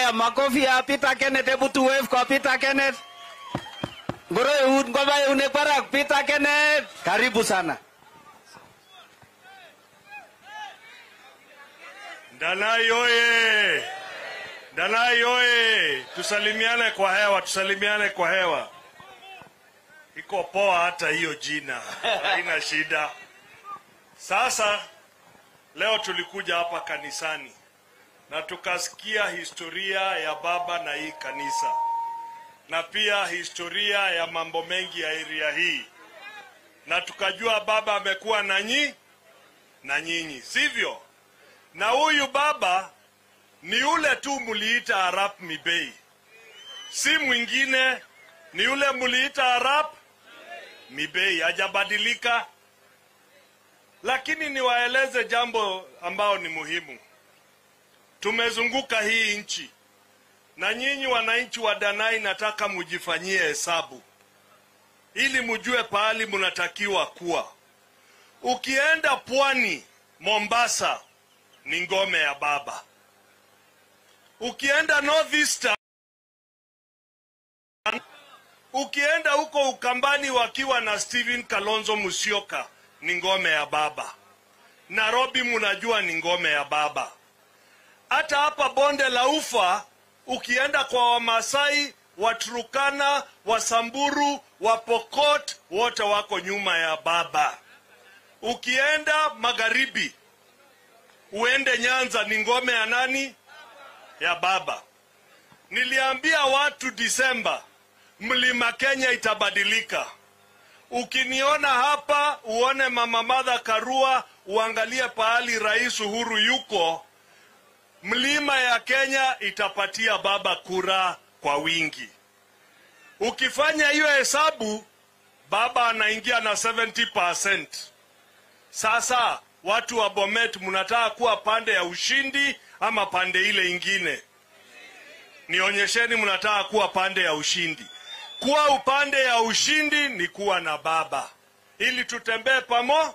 Haya, makofi ya Peter Kenneth, hebu tu wave kwa Peter Kenneth. Ngoro eut ngoba eunek barak Peter Kenneth. Karibu sana. Danai oye! Danai oye! Tusalimiane kwa hewa, tusalimiane kwa hewa. Iko poa hata hiyo jina, haina shida. Sasa leo tulikuja hapa kanisani na tukasikia historia ya baba na hii kanisa na pia historia ya mambo mengi ya area hii, na tukajua baba amekuwa na nyi na nyinyi, sivyo? na huyu baba ni yule tu muliita Arap Mibei, si mwingine, ni yule muliita Arap Mibei, hajabadilika. Lakini niwaeleze jambo ambao ni muhimu. Tumezunguka hii nchi, na nyinyi wananchi wa Danai, nataka mujifanyie hesabu ili mujue pahali munatakiwa kuwa. Ukienda pwani Mombasa, ni ngome ya baba. Ukienda North Eastern, ukienda huko Ukambani wakiwa na Stephen Kalonzo Musyoka ni ngome ya baba. Nairobi munajua ni ngome ya baba. Hata hapa bonde la Ufa ukienda kwa Wamasai, Waturukana, Wasamburu, Wapokot wote wako nyuma ya baba. Ukienda magharibi uende Nyanza ni ngome ya nani? Ya baba. Niliambia watu Disemba, mlima Kenya itabadilika. Ukiniona hapa uone mama Martha Karua, uangalie pahali Rais Uhuru yuko, mlima ya Kenya itapatia baba kura kwa wingi. Ukifanya hiyo hesabu, baba anaingia na 70%. Sasa watu wa Bomet, mnataka kuwa pande ya ushindi ama pande ile ingine? Nionyesheni mnataka kuwa pande ya ushindi. Kuwa upande ya ushindi ni kuwa na baba, ili tutembee pamo.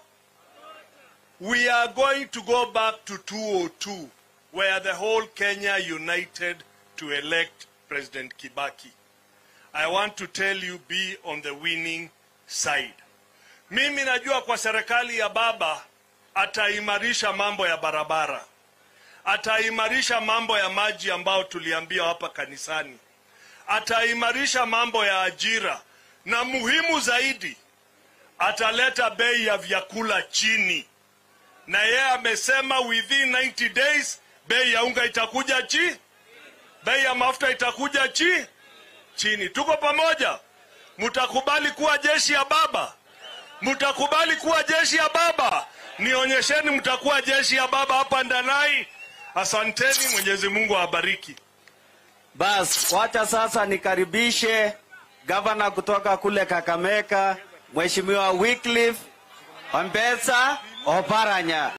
We are going to go back to 202 where the whole Kenya united to elect President Kibaki. I want to tell you be on the winning side. Mimi najua kwa serikali ya baba ataimarisha mambo ya barabara, ataimarisha mambo ya maji ambao tuliambiwa hapa kanisani, ataimarisha mambo ya ajira, na muhimu zaidi, ataleta bei ya vyakula chini, na yeye amesema within 90 days bei ya unga itakuja chi, bei ya mafuta itakuja chi chini. Tuko pamoja? Mtakubali kuwa jeshi ya baba? Mtakubali kuwa jeshi ya baba? Nionyesheni mtakuwa jeshi ya baba hapa Ndanai. Asanteni, Mwenyezi Mungu awabariki. Bas, wacha sasa nikaribishe gavana kutoka kule Kakamega, Mheshimiwa Wycliffe Wambesa Oparanya.